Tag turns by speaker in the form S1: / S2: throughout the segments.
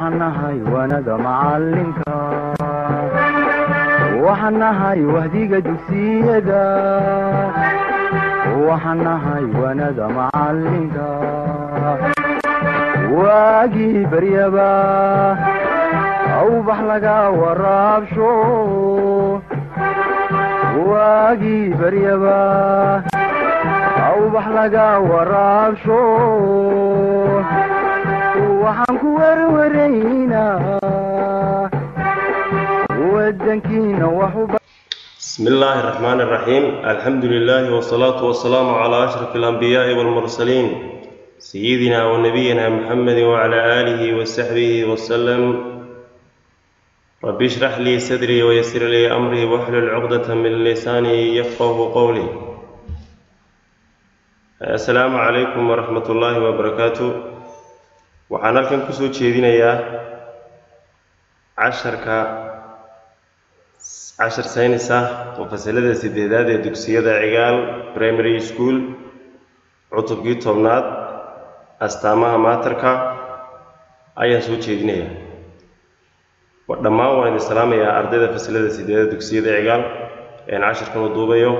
S1: waxaan nahay waanada macalinka waxaan nahay wahdiga dugsiyada waxaan nahay waanada macalinka waagii baryaba awbax laga waraabsho waagii baryaba awbax laga waraabsho waxaan ku werwaraynaa wadankiina wax u
S2: بسم الله الرحمن الرحيم الحمد لله والصلاة والسلام على أشرف الأنبياء والمرسلين سيدنا ونبينا محمد وعلى آله وصحبه وسلم رب اشرح لي صدري ويسر لي أمري واحلل عقدة من لساني يفقه قولي السلام عليكم ورحمة الله وبركاته waxaan halkan kusoo jeedinayaa casharka cashar saynis ah oo fasalada sideedaad ee dugsiyada cigaal primary school cutubkii tobnaad astaamaha maatarka ayaan soo jeedinayaa dhammaan waan idin salaamayaa ardayda fasalada sideedaad dugsiyada cigaal een casharkan u duubayo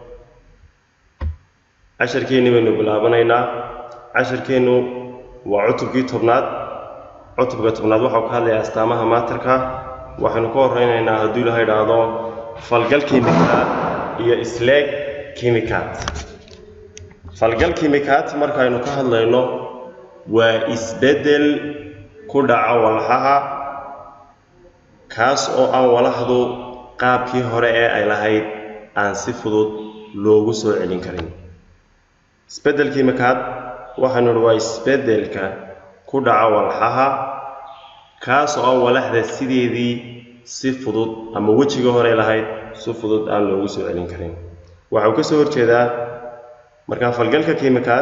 S2: casharkeenni baynu bilaabanaynaa casharkeennu waa cutubkii tobnaad cutubka tobnaad waxau ka hadlayaa astaamaha maatarka waxaynu ka horeynaynaa hadduu ilaha idhaahdo falgal kimikaad iyo isleeg kimikaad falgal kimikaad markaaynu ka hadlayno waa isbeddel ku dhaca walxaha kaas oo aan walaxdu qaabkii hore ee ay lahayd aan si fudud loogu soo celin karin isbeddel kimikaad waxaanu idhi waa isbeddelka ku dhaca walxaha kaas oo aan walaxda sideedii si fudud ama wejiga hore lahayd si fudud aan loogu soo celin karin waxau ka soo horjeedaa markaa falgalka kimikaad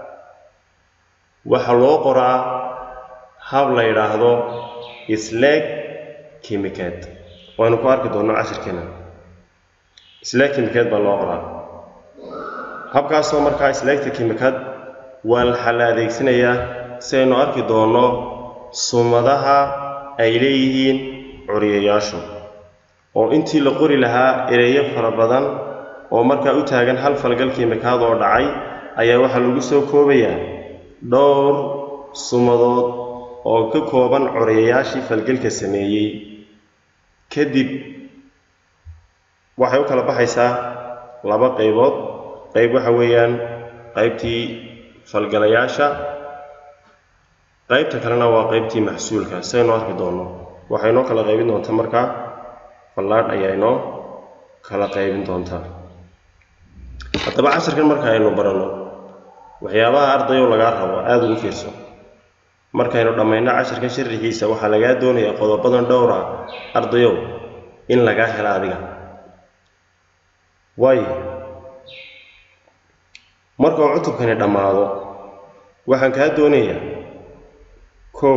S2: waxaa loo qoraa hab la yidhaahdo isleeg kimikaad waynu ku arki doonno cashirkeena isleeg kimikaad baa loo qoraa habkaasoo markaa isleegta kimikaad waa waxaa la adeegsanayaa si aynu arki doonno sumadaha ay leeyihiin curiyayaashu oo intii la qori lahaa ereyo fara badan oo markaa u taagan hal falgal kimikaad oo dhacay ayaa waxaa lagu soo koobayaa dhowr sumadood oo ka kooban curiyayaashii falgalka sameeyey kadib waxay u kala baxaysaa laba qaybood qayb waxa weeyaan qaybtii falgalayaasha qaybta kalena waa qaybtii maxsuulka saynu arki doonno waxay noo kala qaybin doontaa markaa fallaadh ayaa inoo kala qaybin doontaa haddaba casharkan marka aynu baranno waxyaabaha ardayow lagaa rabo aada ugu fiirso markaynu dhammayno casharkan sharixiisa waxaa lagaa doonayaa qodobadan dhowra ardayow in lagaa helo adiga waayo markuu cutubkani dhammaado waxaan kaa doonayaa kow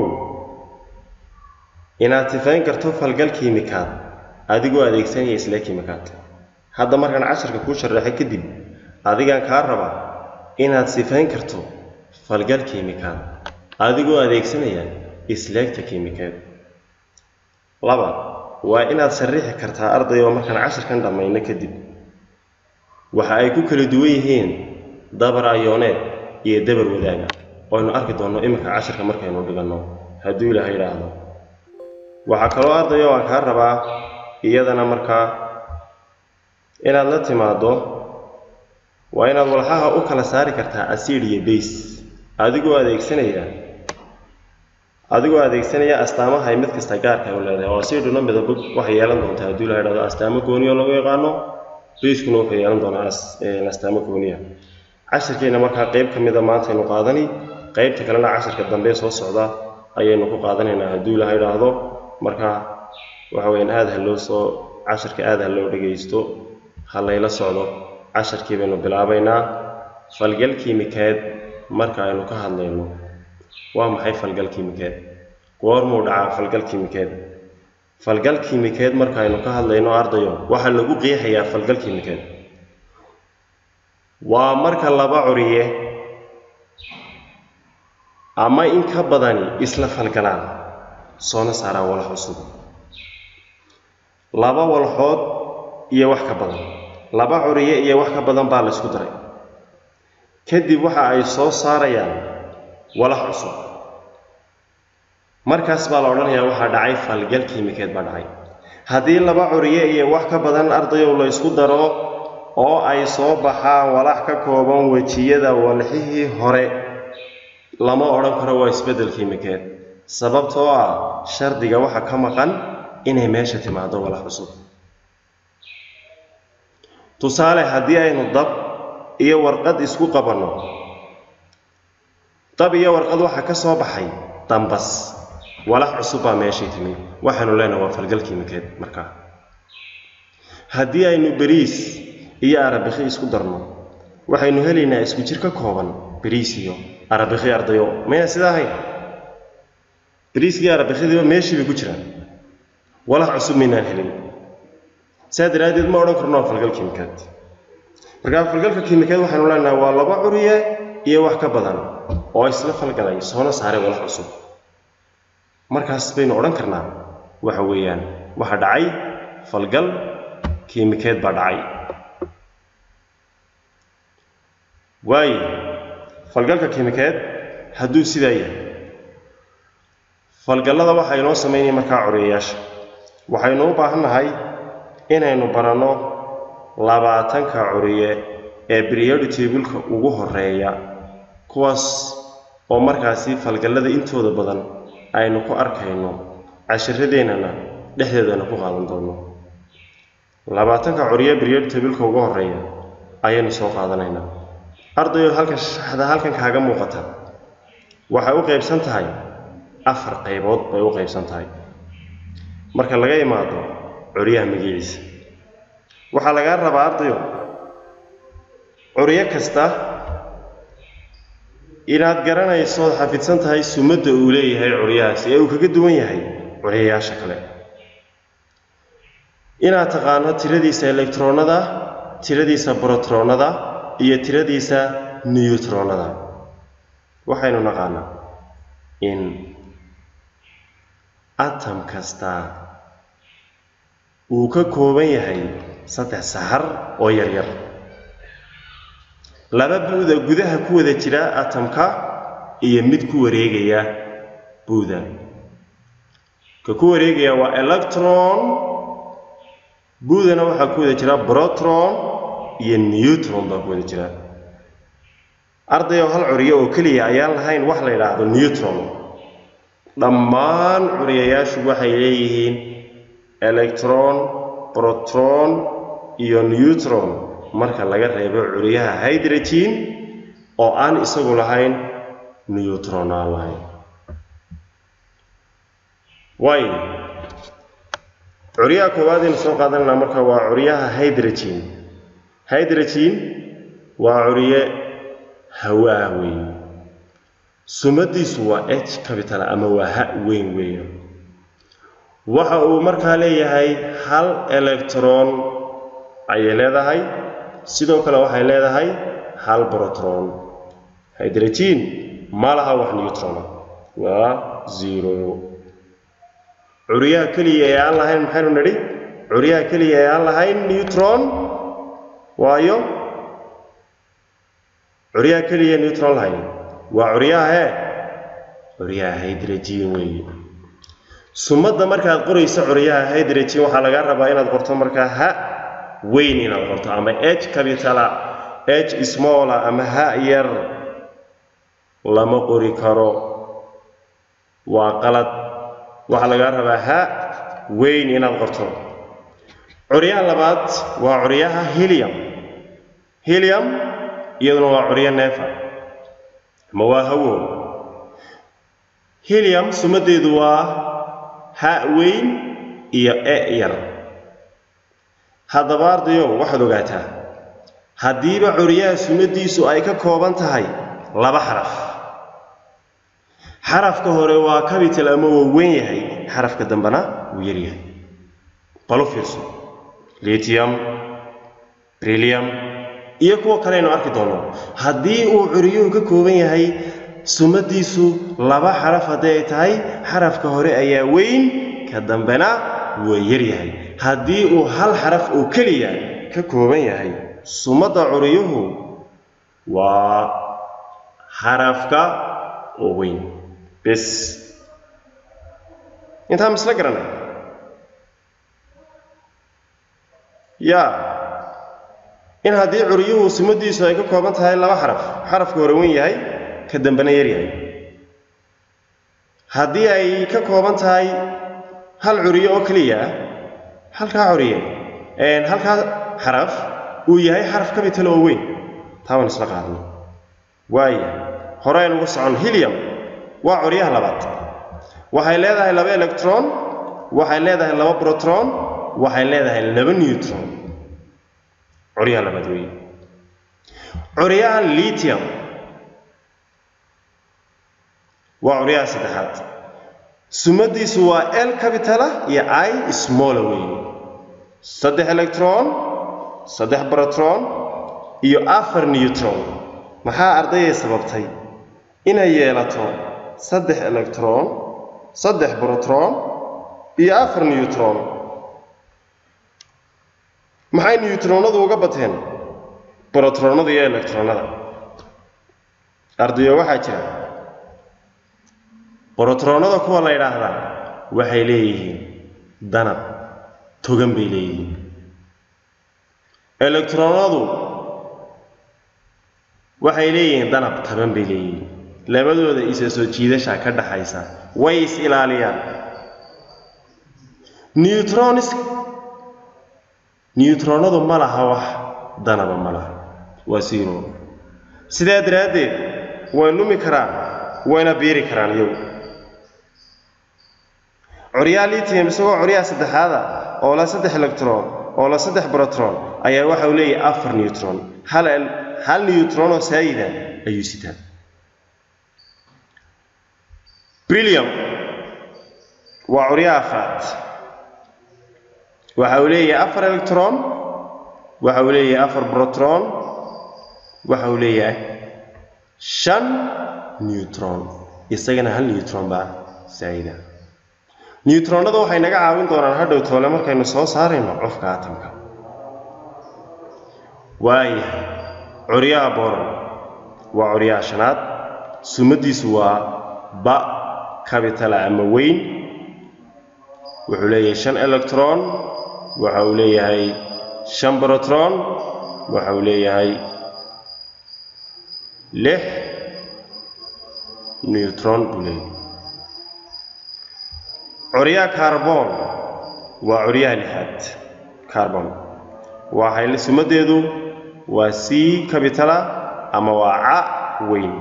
S2: inaad sifayn karto falgal kiimikaad adigoo adeegsanaya isle kiimikaad hadda markaan casharka kuu sharaxay kadib adigaan kaa rabaa inaad sifayn karto falgal kiimikaad adigoo adeegsanaya isleegta kiimikaad laba waa inaad shariixi kartaa ardayoo markaan casharkan dhammayno kadib waxa ay ku kala duwan yihiin dabar ayooneed iyo dabar wadaaga waynu arki doonno iminka casharka markaynu dhiganno hadduu ilaaha yidhaahdo waxaa kaloo ardayo aan kaa rabaa iyadana markaa inaad la timaaddo waa inaad walxaha u kala saari kartaa asiid iyo bays adigoo adeegsanaya adigoo adeegsanaya astaamaha ay mid kasta gaarka u leedahay oo asiidhuna midabo waxay yeelan doontaa hadduu ilaha yidhahdo astaamo gooniyo lagu yaqaano bayskuna wuxuu yeelan doonaa astaamo gooniya casharkeenna markaa qayb ka mida maantaynu qaadani qaybta kalena casharka dambe soo socda ayaynu ku qaadanaynaa hadduu ilaha idhaahdo marka waxa weyaan aada ha loo soo casharka aada ha loo dhagaysto ha layla socdo casharkii baynu bilaabaynaa falgal kiimikeed marka aynu ka hadlayno waa maxay falgal kiimikeed goormuu dhacaa falgal kiimikeed falgal kiimikeed marka aynu ka hadlayno ardayo waxaa lagu qeexayaa falgal kiimikeed waa marka laba curiye ama in ka badani isla falgalaan soona saaraan walax cusub laba walxood iyo wax ka badan laba curiye iyo wax ka badan baa la isku daray kadib waxa ay soo saarayaan walax cusub markaas baa la odhanayaa waxaa dhacay falgal kiimikeed baa dhacay haddii laba curiye iyo wax ka badan ardayow la isku daro oo ay soo baxaan walax ka kooban wejiyada walxihii hore lama odhan karo waa isbeddel kiimikeed sababtoo ah shardiga waxa ka maqan inay meesha timaado walax cusub tusaale haddii aynu dab iyo warqad isku qabanno dab iyo warqad waxaa ka soo baxay dambas walax cusub baa meeshii timi waxaanu leenahay waa falgal kiimikeed markaa haddii aynu beriis iyo arabikhi isku darno waxaynu helaynaa isku jir ka kooban beriis iyo arabikhi ardayo mayna sidaa ahayn beriiskii arabikhidiiba meeshii bay ku jiraan walax cusub maynaan helin saa daraaddeed ma odhan karno waa falgal kiimikeed markaa falgalka kiimikeed waxaynu leenahay waa laba curiye iyo wax ka badan oo isla falgalay soona saaray walax cusub markaas baynu odhan karnaa waxa weeyaan waxa dhacay falgal kiimikeed baa dhacay waayo falgalka kiimikeed hadduu sidaa yahay falgallada waxaa inoo samaynaya markaa curiyayaasha waxaynu u baahan nahay inaynu baranno labaatanka curiye ee periodic table-ka ugu horeeya kuwaas oo markaasi falgallada intooda badan aynu ku arkayno cashiradeennana dhexdeedana ku qaadan doono labaatanka curiye periodic table-ka ugu horeeya ayaynu soo qaadanaynaa ardayo halkan shaxda halkan kaaga muuqata waxay u qaybsan tahay afar qaybood bay u qaybsan tahay marka laga imaado curyaha magaciisa waxaa lagaa rabaa ardayo curyo kasta inaad garanayso ood xafidsan tahay sumadda uu leeyahay curyahaasi ee uu kaga duwan yahay curyayaasha kale inaad taqaano tiradiisa electronada tiradiisa brotronada iyo tiradiisa newtronada waxaynu naqaanaa in atom kasta uu ka kooban yahay saddex sahar oo yaryar laba buuda gudaha ku wada jira atomka iyo mid ku wareegaya buuda ka ku wareegaya waa electron buudana waxaa ku wada jira brotron iyo newtron baa ku wada jira ardayo hal curiyo oo keliya ayaan lahayn wax la yidhaahdo newtron dhammaan curiyayaashu waxay leeyihiin electron brotron iyo newtron marka laga reebo curiyaha hydrogen oo aan isagu lahayn newtron aan lahayn waayo curyaha koowaad aynu soo qaadanayna marka waa curyaha hydrogen hydrogen waa curiye hawaa weeye sumadiisu waa h capital ama waa ha weyn weeye waxa uu markaa leeyahay hal electron ayay leedahay sidoo kale waxay leedahay hal brotron hydrogen ma laha wax newtrona waa zero curyaha keliya ee aan lahayn maxaynu nidhi curyaha keliya ee aan lahayn newtron waayo curyaha keliya newtron lahayn waa curyaha hee curyaha hydrogen weeye sumadda markaad qorayso curyaha hydrogen waxaa lagaa rabaa inaad qorto markaa ha weyn inaad qorto ama h capitala h smolla ama ha yar lama qori karo waa qalad waxaa lagaa rabaa ha weyn inaad qorto curyaha labaad waa curyaha helium helium iyaduna waa curyo neefa ama waa hawow helium sumaddeedu waa ha weyn iyo e yar haddaba ardayow waxaad ogaataa haddiiba curyaha sumaddiisu ay ka kooban tahay laba xaraf xarafka hore waa capital ama waa weyn yahay xarafka dambena wuu yar yahay balu fiirso lithium brillium iyo kuwa kale aynu arki doonno haddii uu curyuhu ka kooban yahay sumadiisu laba xaraf hadday ay tahay xarafka hore ayaa weyn ka dambena waa yaryahay haddii uu hal xaraf oo keliya ka kooban yahay sumadda curiyuhu waa xarafka oo weyn bes intaa misla garanay yaa in haddii curiyuhu sumadiisu ay ka kooban tahay laba xaraf xarafka hore weyn yahay ka dambena yar yahay haddii ay ka kooban tahay hal curiyo oo keliya ah halkaa curiye halkaa xaraf uu yahay xaraf capital oo weyn taa waan isla qaadnay waaya hore aynugu socon helium waa curyaha labaad waxay leedahay laba electron waxay leedahay laba proton waxay leedahay laba neutron curyaha labaad weeye curyaha lithium waa curyaha saddexaad sumadiisu waa l capitala iyo i smolla weeye saddex electron saddex proton iyo afar neutron maxaa ardayay sababtay inay yeelato saddex electron saddex proton iyo afar neutron maxay newtronadu uga bateen brotronada iyo electronada ardayo waxaa jira brotronada kuwa la yidhaahdaa waxay leeyihiin danab togan bay leeyihiin electronadu waxay leeyihiin danab taban bay leeyihiin labadooda isa soo jiidasha ka dhaxaysa way is ilaaliyaan neutrons newtronadu ma laha wax danaba ma laha waa siiro sidaa daraaddeed way lumi karaan wayna biiri karaan iyagu curyaa lithium isagoo curyaha saddexaada oo la saddex electron oo la saddex brotron ayaa waxa uu leeyahay afar neutron hal hal neutron oo saayida ayuu sitaa brillium waa curyaha afraad waxa uu leeyahay afar electron waxa uu leeyahay afar brotron waxa uu leeyahay shan neutron isagana hal neutron baa saayida newtronada waxay naga caawin doonaan hadhow toole markaynu soo saarayno cufka atamka waayahay curyaha boron waa curyaha shanaad sumadiisu waa ba cabitala ama weyn wuxuu leeyahay shan electron waxa uu leeyahay shan brotron waxa uu leeyahay lix neutron buu leeyahay curyaha carbon waa curyaha lixaad carbon waxay sumadeedu waa c cabitala ama waa ca weyn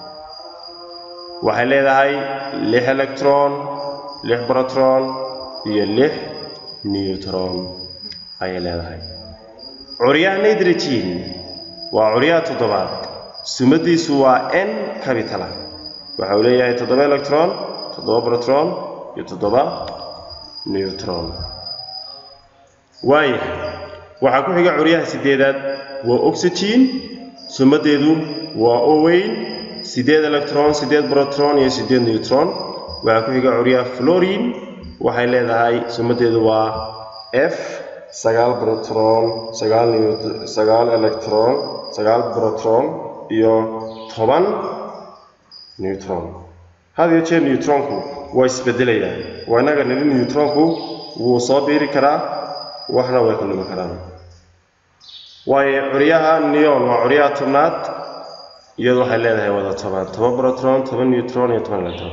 S2: waxay leedahay lix electron lix brotron iyo lix neutron ayay leedahay curyaha nitrogen waa curyaha toddobaad sumadiisu waa n cabitala waxa uu leeyahay toddoba electron toddoba brotron iyo toddoba neutron waayahay waxaa ku xiga curyaha sideedaad waa oxygen sumadeedu waa o weyn sideed electron sideed brotron iyo sideed neutron waxaa ku xiga curyaha florin waxay leedahay sumadeedu waa f sagaal brotron sagaal sagaal electron sagaal brotron iyo toban neutron had iyo jeer neutronku waa isbedelayaan waa innaga nili neutronku wuu soo biiri karaa waxna way ka lumi karaan waayo curyaha neon waa curyaha tobnaad iyadu waxay leedahay wada toban toban brotron toban neutron iyo toban electron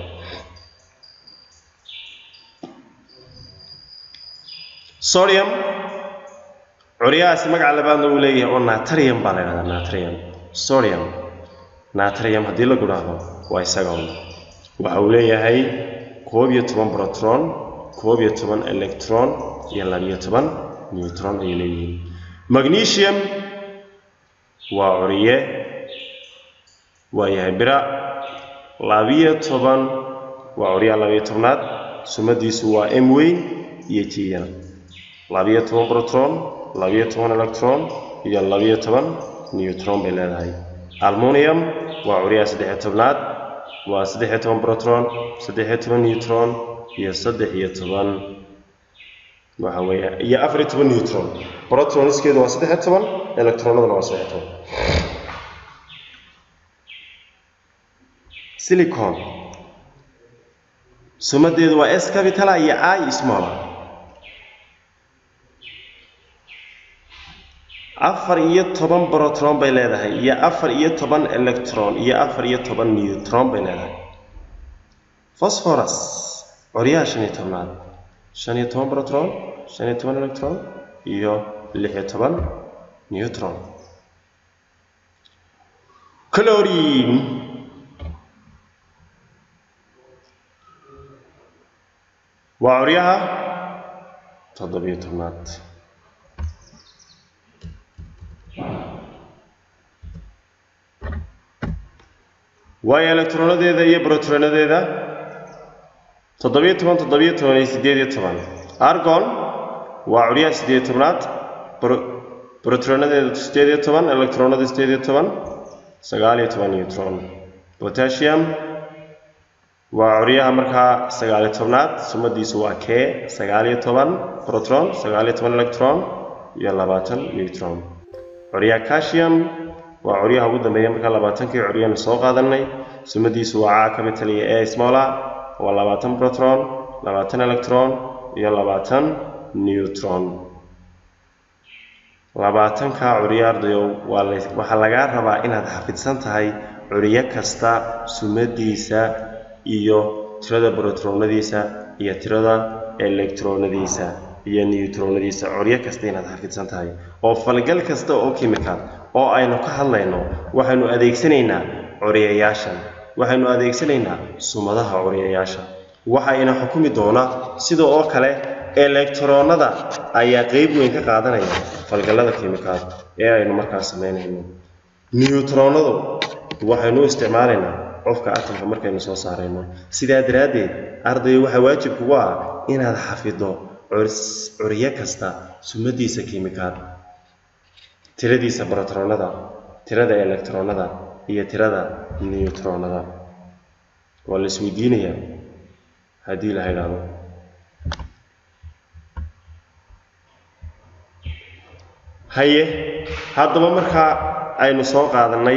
S2: sodium curyahaasi magaca labaadna uu leeyahay oo natrium baa la yidhahdaa natrium sodium natrium haddii lagu dhahdo waa isaga un waxa uu leeyahay koob iyo toban brotron koob iyo toban electron iyo labiyo toban neutron ayay leeyihiin magnesium waa curye waa yahay bira labiyo toban waa curyaha labiyo tobnaad sumadiisu waa m weyn iyo jiyan labiyo toban brotron labiyo toban electron iyo labiyo toban neutron bay leedahay almunium waa curyaha saddexiyo tobnaad waa saddex iyo toban protron saddex iyo toban neutron iyo saddex iyo toban waxa weeye iyo afar iyo toban neutron protroniskeedu waa saddex iyo toban electronaduna waa saddex iyo toban silicon sumadeedu waa s capitala iyo i smolla afar iyo toban protron bay leedahay iyo afar iyo toban electron iyo afar iyo toban neutron bay leedahay phosphorus coryaha shan iyo tobnaad shan iyo toban protron shan iyo toban electron iyo lix iyo toban neutron chlorine waa coryaha toddobiyo tobnaad waayo electronadeeda iyo brotronadeeda toddobiyo toban toddobiyo toban iyo siddeed iyo toban argon waa curyaha siddeed iyo tobnaad brotronadeeda siddeed iyo toban electronada siddeed iyo toban sagaal iyo toban neutron potassium waa curyaha markaa sagaal iyo tobnaad sumadiisu waa k sagaal iyo toban protron sagaal iyo toban electron iyo labaatan neutron curyaha calcium waa curyaha ugu dambeeya markaa labaatankii curyanu soo qaadanay sumadiisu waa ca capital iyo a smolla waa labaatan protron labaatan electron iyo labaatan neutron labaatanka curyo ardayow waa waxaa lagaa rabaa inaad xafidsan tahay curyo kasta sumadiisa iyo tirada brotronadiisa iyo tirada electronadiisa iyo neutronadiisa curyo kasta inaad xafidsan tahay oo falgal kasta oo kimikaal oo aynu ka hadlayno waxaynu adeegsanaynaa curyayaashan waxaynu adeegsanaynaa sumadaha curyayaasha waxayna xukumi doonaa sida oo kale electronada ayaa qeyb weyn ka qaadanaya falgallada kimikaal ee aynu markaas samaynayno neutronadu waxaynu u isticmaalaynaa qofka atomka markaynu soo saarayno sidaa daraaddeed ardayo waxaa waajib kugu ah inaad xafido curyo kasta sumadiisa kimikaal tiradiisa brotronada tirada electronada iyo tirada neutronada waa la isweydiinayaa haddii la idhaahdo haye haddaba markaa aynu soo qaadanay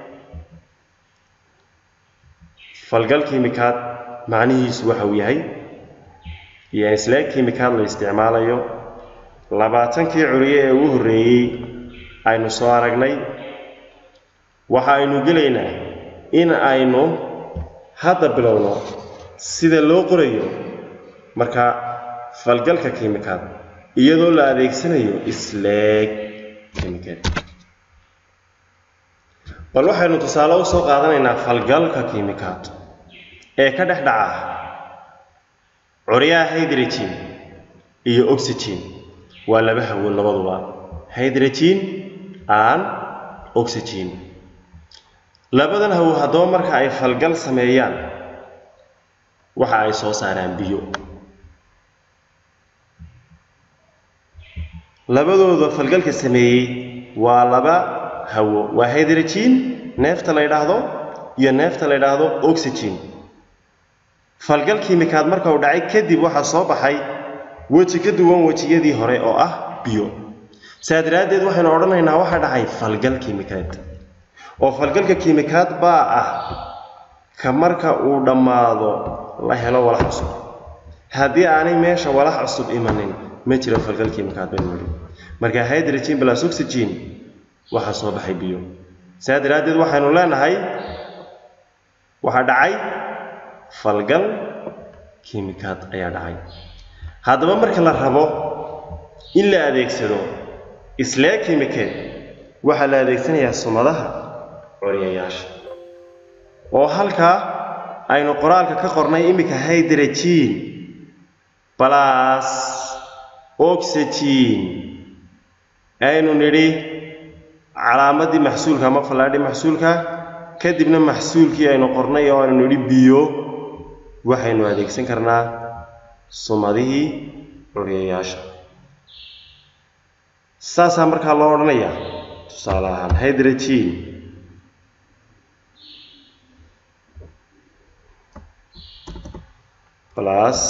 S2: falgal kimikaad macnihiisu waxa uu yahay iyo islee kimikaad la isticmaalayo labaatankii curiye ee ugu horreeyey aynu soo aragnay waxa aynu gelaynaa in aynu hadda bilowno sida loo qorayo marka falgalka kimikaad iyadoo la adeegsanayo isleeg kimikaad bal waxaynu tusaale u soo qaadanaynaa falgalka kimikaad ee ka dhex dhaca curyaha hydrogen iyo oxygen waa laba hawo labaduba hydrogen aan oxygen labadan hawo haddaba marka ay falgal sameeyaan waxa ay soo saaraan biyo labadooda falgalka sameeyey waa laba hawo waa hydrogen neefta la yidhaahdo iyo neefta la yidhaahdo oxygen falgal kiimikaad marka uu dhacay kadib waxaa soo baxay weji ka duwan wejiyadii hore oo ah biyo saa daraaddeed waxaynu odhanaynaa waxaa dhacay falgal kiimikaad oo falgalka kiimikaad baa ah ka marka uu dhammaado la helo walax cusub haddii aanay meesha walax cusub imanin ma jiro falgal kiimikaad baynu nidhi marka hydrogen plus oxygen waxaa soo baxay biyo saa daraaddeed waxaynu leenahay waxaa dhacay falgal kiimikaad ayaa dhacay haddaba marka la rabo in la adeegsado islee kiimikeed waxaa la adeegsanayaa sumadaha coryayaasha oo halkaa aynu qoraalka ka qornay iminka hydrogen plus oxygen aynu nidhi calaamadii maxsuulka ama fallaadhi maxsuulka kadibna maxsuulkii aynu qornay oo aynu nidhi biyo waxaynu adeegsan karnaa sumadihii curyayaasha saasaa markaa loo odhanayaa tusaale ahaan hydrogen plus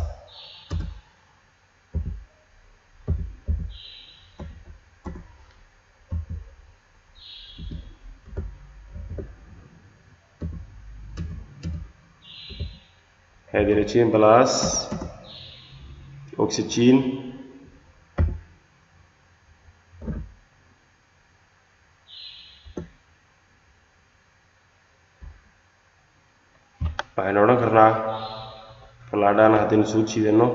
S2: hydrogen plus oxygen waxaynu odhan karnaa fallaadhaana haddaynu soo jiidano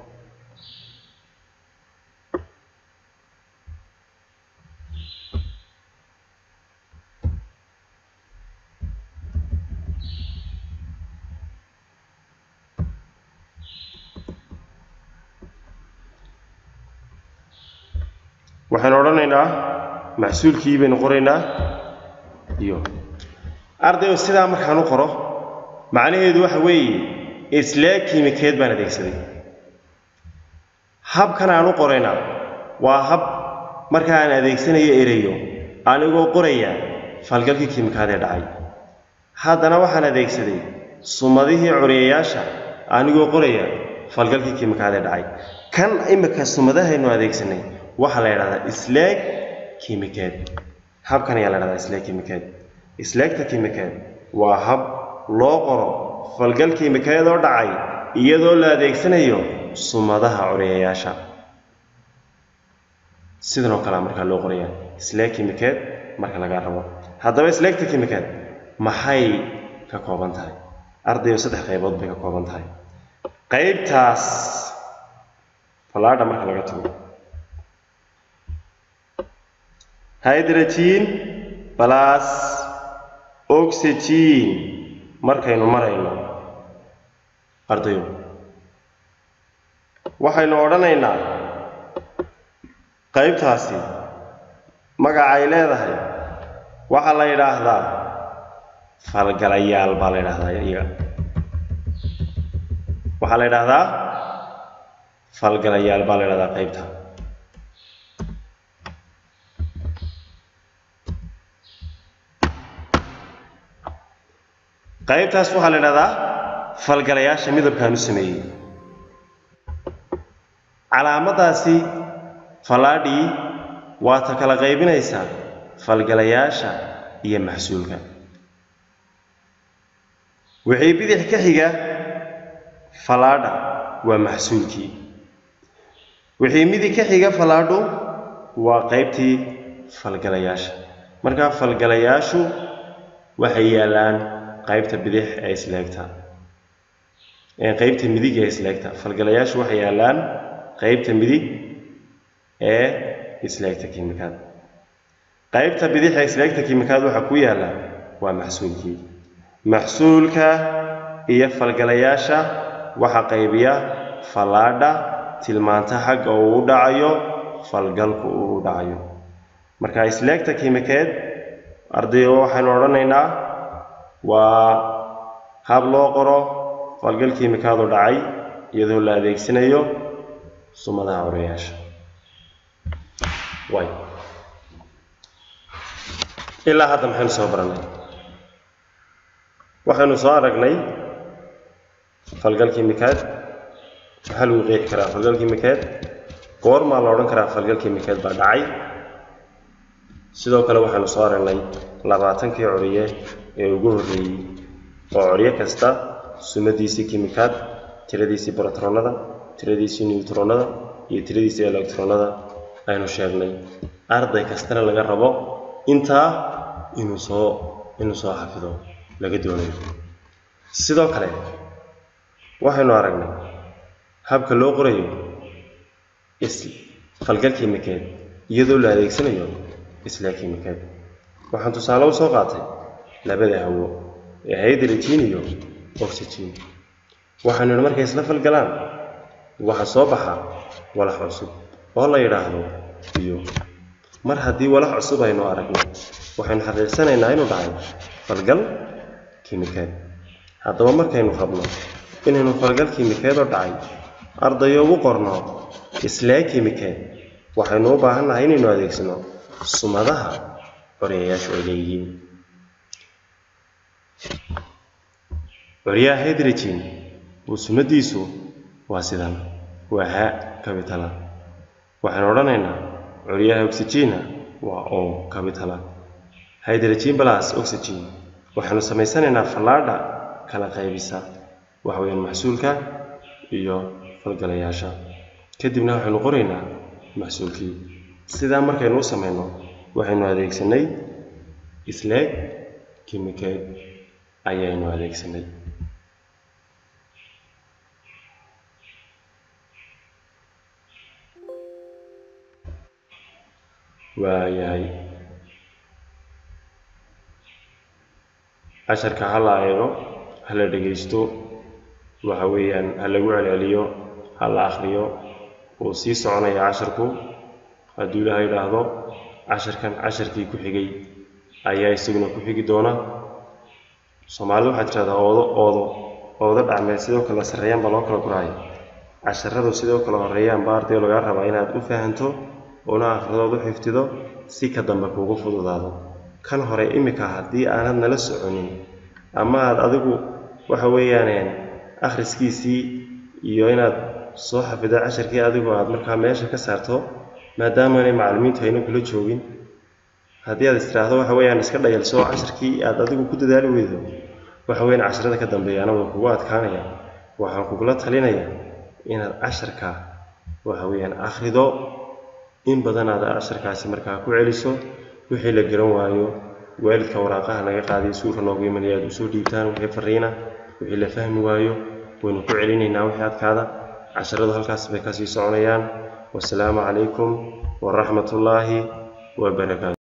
S2: waxaynu odhanaynaa maxsuulkii baynu qoraynaa iyo ardayo sidaa markaan u qoro macnaheedu waxa weeye islee kiimikeed baan adeegsaday habkan aan u qoraynaa waa hab marka aan adeegsanayo ereyo anigoo qoraya falgalkii kiimikaadee dhacay haddana waxaan adeegsaday sumadihii curiyayaasha anigoo qoraya falgalkii kiimikaadee dhacay kan imika sumadahaynu adeegsanay waxaa la yidhahdaa isleeg kiimikeed habkan ayaa la yidhahdaa isleeg kiimikeed isleegta kiimikeed waa hab loo qoro falgal kiimikeed oo dhacay iyadoo la adeegsanayo sumadaha curiyayaasha sidan oo kalea markaa loo qoraya isleeg kiimikeed marka laga rabo haddaba isleegta kiimikeed maxay ka kooban tahay ardayo saddex qaybood bay ka kooban tahay qaybtaas fallaadha marka laga tago hydrogen plus oxygen markaynu marayno ardayo waxaynu odhanaynaa qaybtaasi magacay leedahay waxaa la yidhaahdaa falgalayaal baa la yidhaahdaa iyaga waxaa la yidhaahdaa falgalayaal baa la yidhahdaa qaybta qaybtaas waxaa la idhahdaa falgalayaasha midabkaan u sameeyey calaamadaasi fallaadhii waa ta kala qaybinaysaa falgalayaasha iyo maxsuulka wixii bidix ka xiga fallaadha waa maxsuulkii wixii midig ka xiga fallaadhu waa qaybtii falgalayaasha markaa falgalayaashu waxay yaallaan qaybta bidix ee isleegta qaybta midig ee isleegta falgalayaashu waxay yaallaan qaybta midig ee isleegta kiimikaad qaybta bidix ee isleegta kiimikaad waxaa ku yaalla waa maxsuulkii maxsuulka iyo falgalayaasha waxaa qaybiya fallaadha tilmaanta xagga uu u dhacayo falgalku uu u dhacayo marka isleegta kiimikeed ardayo waxaynu odhanaynaa waa hab loo qoro falgal kiimikaadu dhacay iyadoo la adeegsanayo sumadaha curayaasha way ilaa hadda maxaynu soo barannay waxaynu soo aragnay falgal kiimikaad maxaa lagu qeexi karaa falgal kiimikeed goormaa la odhan karaa falgal kiimikeed baa dhacay sidoo kale waxaynu soo aragnay labaatankii curiye ee ugu horreeyey oo curyo kasta sumadiisii kiimikaad tiradiisii brotronada tiradiisii newtronada iyo tiradiisii electronada aynu sheegnay arday kastana laga rabo intaa inuu soo inuu soo xafido laga doonayo sidoo kale waxaynu aragnay habka loo qorayo is falgal kiimikeed iyadoo la adeegsanayo isla kiimikeed waxaan tusaale u soo qaatay labada hawo ee hydrogen iyo oxygen waxaynu idhi markay isla falgalaan waxa soo baxa walax cusub oo la yidhaahdo biyo mar haddii walax cusub aynu aragno waxaynu xaqiiqsanaynaa inuu dhacay falgal kiimikeed haddaba markaynu rabno inaynu falgal kiimikeed oo dhacay ardayo ugu qorno islee kiimikeed waxaynu u baahan nahay inaynu adeegsano sumadaha curyayaashu ay leeyihiin curyaha hydrogen oo sumadiisu waa sidan waa ha kabitala waxaan odhanaynaa curyaha oxygena waa o kabitala hydrogen plus oxygen waxaanu samaysanaynaa fallaadha kala qaybisa waxa weeyaan maxsuulka iyo falgalayaasha kadibna waxaynu qoraynaa maxsuulkii sidaa markaynu u samayno waxaynu adeegsanay isleeg kimikeed ayaynu adeegsanay waayahay casharka ha la eego ha la dhegaysto waxa weeyaan ha lagu celceliyo ha la akhriyo wuu sii soconaya casharku hadduu ilaaha yidhaahdo casharkan casharkii ku xigay ayaa isaguna ku xigi doona soomaalida waxaa tirahdaa oodo oodo oodo dhacmeed sidoo kale sarreeyaan baa loo kala guraaya casharadu sidoo kale horreeyaan baa ardayo lagaa rabaa inaad u fahanto una akhridood u xifdido si ka dambe kuugu fududaado kan hore iminka haddii aanad nala soconin ama aad adigu waxa weeyaan akhriskiisii iyo inaad soo xafido casharkii adigu aad markaa meesha ka saarto maadaamaanay macallimiintu ayna kula joogin haddii aad istiraahdo waxa weeyaan iska dhayalso casharkii aad adigu ku dadaali weydo waxa weeyaan casharada ka dambeeyaana waa kugu adkaanaya waxaan kugula talinaya inaad casharka waxa weeyaan akhrido in badan aad casharkaasi markaa ku celiso wixii la garan waayo waalidka waraaqaha naga qaadiyo suulka noogu imanaya aad usoo dhiibtaan wixii fariina wixii la fahmi waayo waynu ku celinaynaa wixii adkaada casharadu halkaas bay kasii soconayaan wasalaamu calaykum waraxmat ullaahi wabarakaatu